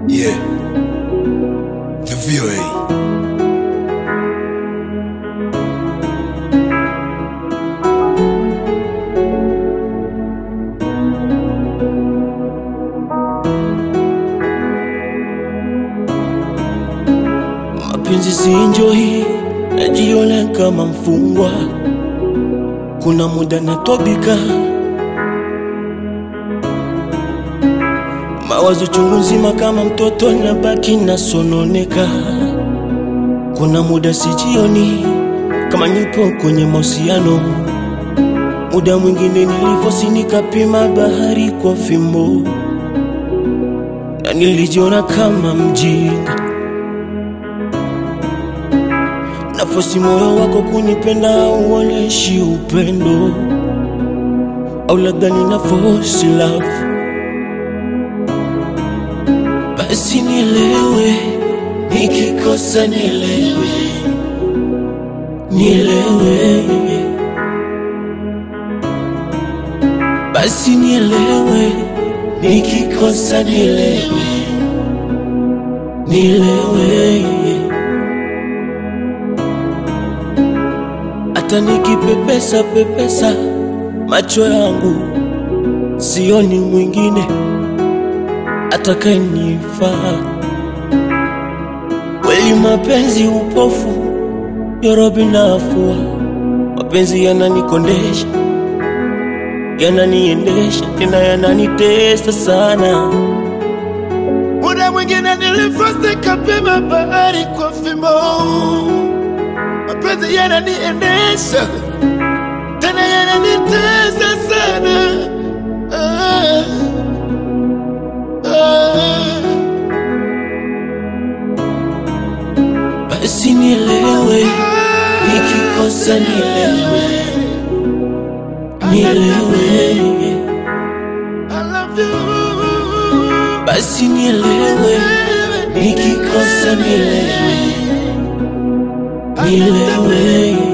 Yeah. The VOA. Mapenzi si enjoy, najiona kama mfungwa. Kuna muda natobika, mawazo chungu nzima kama mtoto, nabaki nasononeka. Kuna muda sijioni kama nipo kwenye mahusiano, muda mwingine nilifosi nikapima bahari kwa fimbo, na nilijiona kama mjinga nafosi moyo wako kunipenda uoneshi upendo au labda nina force love basi nielewe nikikosa nielewe nielewe basi nielewe nikikosa nielewe nielewe hata nikipepesa pepesa macho yangu sioni mwingine atakayenifaa. Kweli mapenzi upofu, yorobi nafua. Mapenzi yananikondesha, yananiendesha, tena yananitesa sana. Muda mwingine nilifosi kapima bahari kwa fimbo, mapenzi yananiendesha tena yananitesa sana. Ah, ah. Basi nielewe, nikikosa nielewe, nielewe. I love you. Basi nielewe, nikikosa nielewe, nielewe.